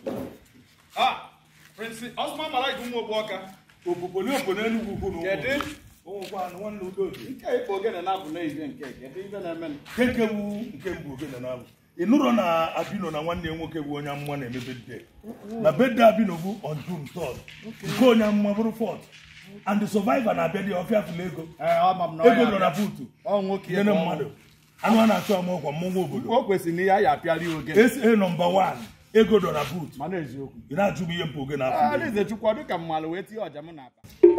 Ah, Prince Osman Malaika ụmụ ogbu ọka. Opopoli opo n'Enugwu ukwu na Kedu? ụmụkwa anụ nwanne udoji. Nke ịkpọ ogene na-abụ n'ibe nke kedu ibe na-eme nụ? Keke wu nke mbụ ogene na-abụ. Ị nụrụ na Abino na nwanne ya nwoke bụ onye amụma na-eme bedde. Na bedde Abino bụ on June 3rd. Nke onye amụma bụrụ 4th. And the survivor na-abịa dị ọfịa fụlụ ego. Ee, ọ ma m na ọ Ego ya nọ na abịa. buutu. Ọ nwoke Nyere ebe ọ mmadụ. Anụ a na-achụ ama ọkwa mmọnwụ obodo. O kwesịrị na ihe a ya apịarị ogene. SA nọmba 1. Ego dọ na buutu. Mana eziokwu. Ị na-ajụ m ihe mpụ ogene afọ. Adaeze Chukwu ọ dị ka mmalụ wee tinye ọja m n'akpa.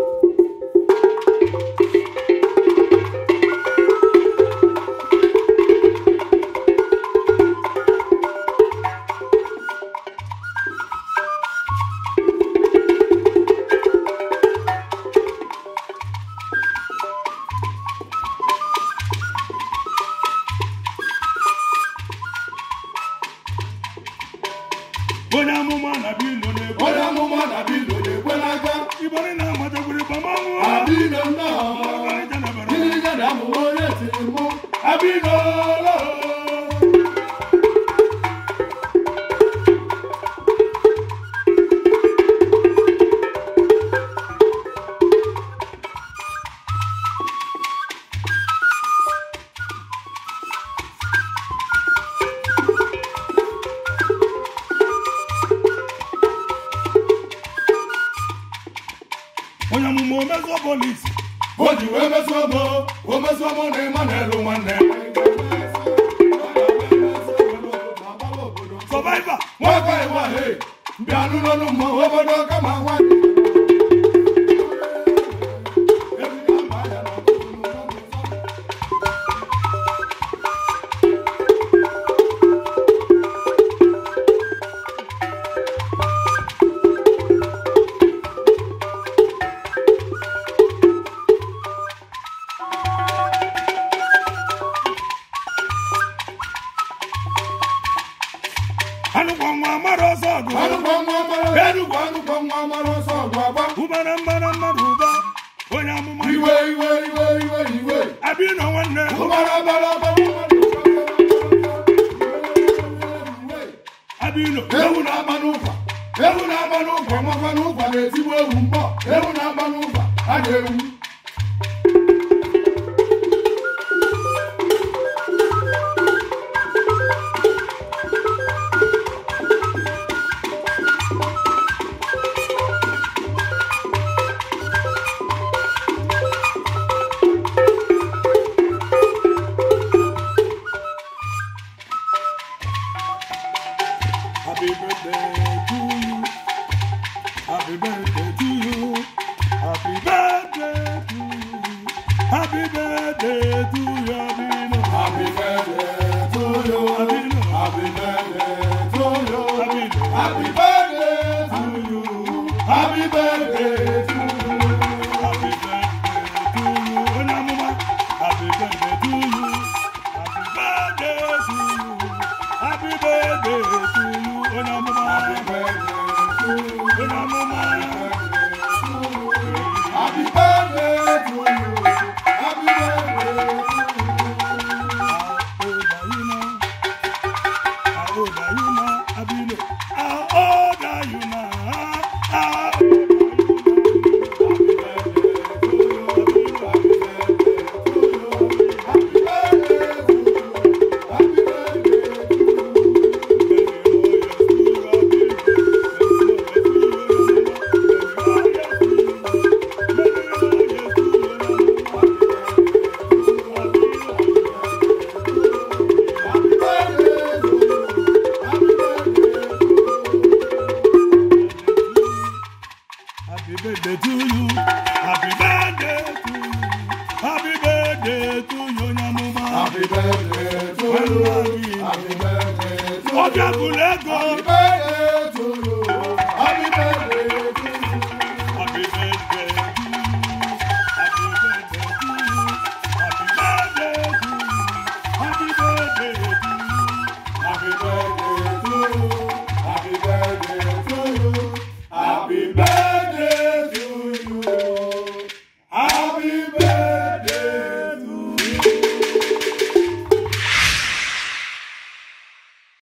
Onye amụma na Abino na-ekwe. onye amụma na Abino na-ekwe n'aka Ibari na-amatakwuru gbamamụ. Abino nnọọ Ọgaranya na bara. Gịnị ga na amụma onye tiri mụ Abino onye amụma omezuo polisi o ji wee mesuo mụ o mesuo mụ na ịma na-elu nwanne sọvaiva nwoke ịwa he bịa n'ụlọ mmụọ obodo kama nwa anụkwa nwa mara ọsọ ọgụ anụkwa nwa mara enugwu anụkwa nwa mara ọsọ ọgụ agba ụbara mbara mmadụ ụba onye amụma iwe iwe iwe iwe iwe abino nwanne ụbara bara bara abino ewu na-agba n'ụkwa ewu na-agba n'ụkwa nwakwa n'ụkwa na-etigbu ewu mbọ ewu na-agba n'ụkwa a ga-ewu happy birthday to you happy birthday to you happy birthday to you happy birthday to you abino Happy birthday to you. abino Happy birthday to you. abino Happy birthday to you. Happy birthday to you. Happy birthday to you, onye amụma. Happy birthday to you. Happy birthday to you. Happy birthday to you, onye amụma. Happy birthday to you. Onye amụma. Happy birthday to you. Happy birthday to you. How old are you now? How old are you now, Abino? How old are you now? How old are you Happy birthday to you. Happy birthday to you. Happy birthday to you, Nyamuma. Happy birthday to you. Happy birthday to you. Ọbịa bụrụ ego. Happy birthday